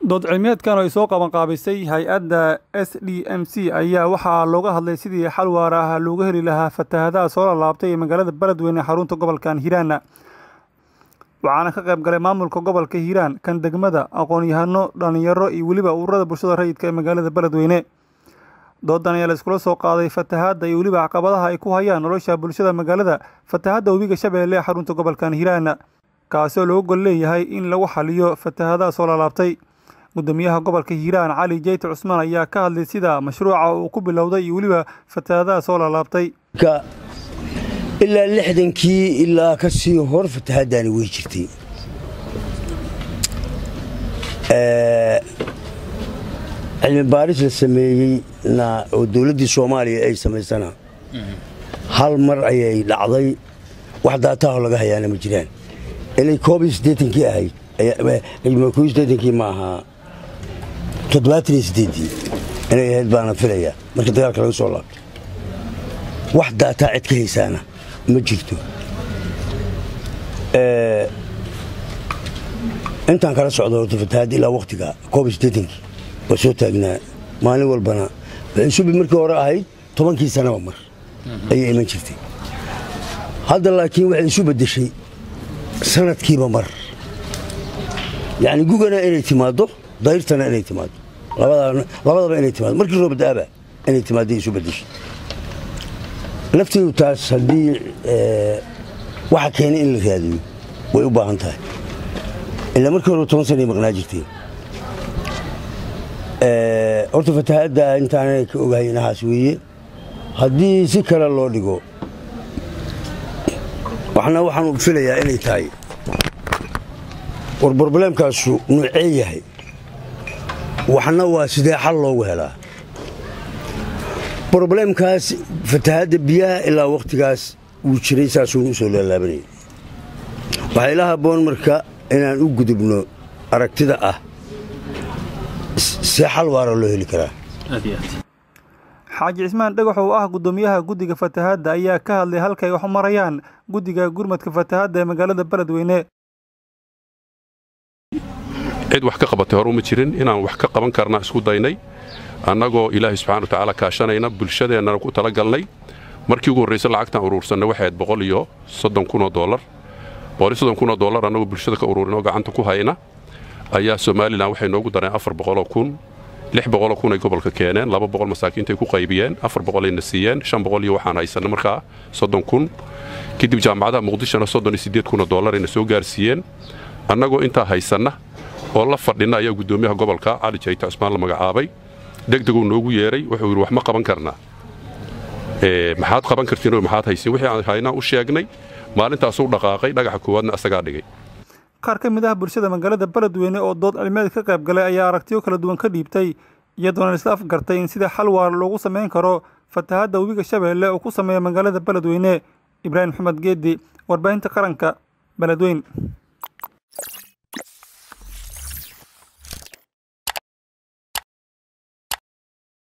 dood cilmiyeedkan oo ay soo qabanqaabisay hay-adda s d m c ayaa waxaa looga hadlay sidii xal waara ah looga heli lahaa fatahadaha soo lalaabtay ee magaalada beledweyne xarunta gobolkan hiiraana waxaana ka qayb galay maamulka gobolka hiiraan kan degmada aqoon-yahano dhallinyaro iyo weliba ururada bulshada rayidka ee magaalada beledweyne doodan ayaa la iskula soo qaaday fatahaadda iyo weliba caqabadaha ay ku hayaan nolosha bulshada magaalada fatahadda webiga shabeelle ee xarunta gobolkan hiiraana kaasoo looga gol leeyahay in lagu xaliyo fatahadaha soo lalaabtay gudoomiyaha gobolka hiiraan cali jeyte cusmaan ayaa ka hadlay sida mashruuca uu ku bilowday iyo weliba fatahadaha soo lalaabtay ilaa lixdankii ilaa ka sii hor fatahaddaani wey jirtay cilmi baaris la sameeyeyna oo dowladdii soomaaliya ay samaysana hal mar ayay dhacday wax daataho laga hayaana ma jiraan inay koob iyo siddeetankii ahayd koob iyo siddeetankii ma ahaa toddobaatan iyo siddeeddii inay ahayd baana filayaa marka dagaalka laga soo laabto wax daataa cid ka haysaana ma jirto intaan kala socdo horta fatahaadda ilaa wakhtiga koob iyo siddeetankii waa soo taagnaa maalin walbana subi markii hore ahayd tobankii sanaba mar ayay iman jirtay hadda laakiin waxay isu beddeshay sanadkiiba mar yacni gugana inay timaaddo dayrtana inay timaaddo labadaba inay timaado markii roobadaaba inay timaadday isu beddeshay lafteedu taas haddii waxa keenay in la raadiyo way u baahan tahay ilaa markii hore toban sanay maqnaa jirteen horta fatahaadda intaanay ka ogahay inahaas weeye haddii si kale loo dhigo waxna waxaan filayaa inay tahay war brobleemkaasu nuucee yahay waxna waa sidee xal loogu helaa brobleemkaas fatahaadda biyaha ilaa wakhtigaas wuu jiray saasuunu u soo laalaabanayay waxaa ila habboon marka inaan u gudubno aragtida ah see xal waara loo heli karaa xaaji cismaan dhagax oo ah guddoomiyaha guddiga fatahaadda ayaa ka hadlay halkay wax marayaan guddiga gurmadka fatahaadda ee magaalada beledweyne cid wax ka qabatay hore uma jirin inaan wax ka qaban karna isku daynay annagoo ilaahay subxana watacaala kaashanayna bulshadeennana ku tala galnay markii ugu horraysa lacagtaan uruursanay waxayd boqol iyo soddon kunoo doolar boqol iyo soddon kunoo doolar annagoo bulshada ka uruurinoo gacanta ku hayna ayaa somalilan waxay noogu dareen afar boqoloo kun lix boqoloo kun ay gobolka keeneen laba boqol masaakiintay ku qaybiyeen afar boqolayna siiyeen shan boqol iyo waxaan haysanna markaa soddon kun kadib jaamacadaha muqdishona soddon iyo siddeed kunoo doolarayna soo gaarsiiyeen annagoo intaa haysanna oo la fadhinna ayaa guddoomiyaha gobolka cali jayte cusmaan la magacaabay degdeguu noogu yeeray wuxuu yidhi wax ma qaban karnaa maxaad qaban kartiin maxaad haysiin wixii aan haynaa u sheegnay maalintaasuu dhaqaaqay dhagaxa koowaadna asagaa dhigay qaar ka mid ah bulshada magaalada beledweyne oo dood cilmeed ka qayb galay ayaa aragtiyo kala duwan ka dhiibtay iyadoona isla afgartay in sida xal waara loogu samayn karo fatahadda webiga shabeelle uu ku sameeya magaalada beledweyne ibraahim maxamed geedi warbaahinta qaranka beledweyn